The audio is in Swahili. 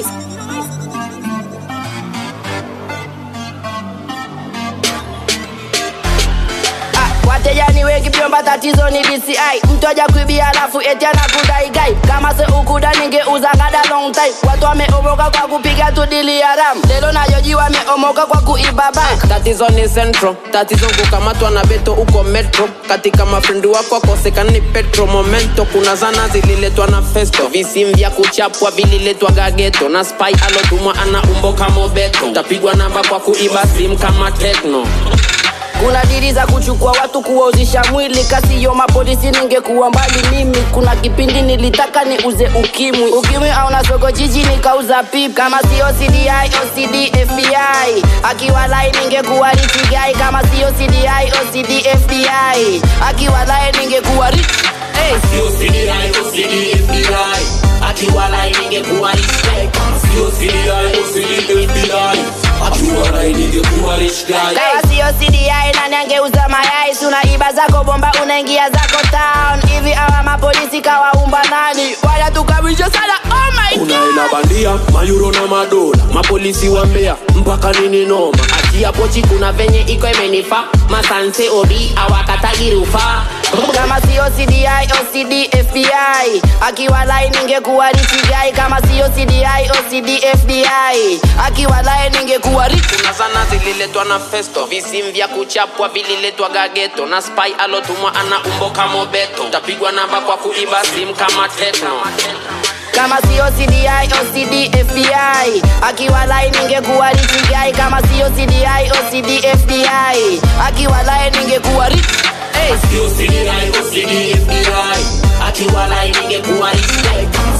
wateja ni wengi vyomba tatizo ni DCI mtu aja kuibia alafu eti anakudai gai kama se ukuda ningeuza ngada long time watu wameomoka kwa kupiga tu dili ya ram lelo nayoji wameomoka kwa kuiba bank tatizo ni centro tatizo kukamatwa na beto uko metro katika mafrendi wako akosekani petro momento kuna zana zililetwa na festo visim vya kuchapwa vililetwa gageto na spy alotumwa ana umbo kama beto tapigwa namba kwa kuiba sim kama tekno kuna dili za kuchukua watu kuwauzisha mwili kasiyo mapolisi ningekuwa mbali mimi kuna kipindi nilitaka niuze ukimwi ukimwi auna soko jiji nikauza pip kama sio cdi ocd fbi akiwa lai ningekuwa richigai kama sio cdi ocd fbi akiwa lai ningekuwa rich hey. Sio CDI, OCD, FBI Akiwalai ningekuwa rich guy Kama sio CDI, OCD, FBI Akiwalai ningekuwa rich guy kama sio cdi nani angeuza mayai sunaiba zako bomba unaingia zako town hivi awa mapolisi kawaumba nani wanatukamisha sana oh my kuna God. hela bandia mayuro na madola mapolisi wa mbea mpaka nini noma achia pochi kuna venye iko imenifa masanse obi awakatagirufa kama sio cdi ocd fbi akiwa lai ningekuwa richigai kama sio cdi ocd fbi akiwa lai ningekuwa rich kuna zana zililetwa na festo visim vya kuchapwa vililetwa gageto na spy alotumwa ana umbo kama beto tapigwa namba kwa kuiba sim kama tekno kama sio cdi ocd fbi akiwa lai ningekuwa richigai kama sio cdi ocd fbi akiwa lai ningekuwa rich hey. Sio CDI, OCD, FBI Akiwalai ningekuwa rich guy Kama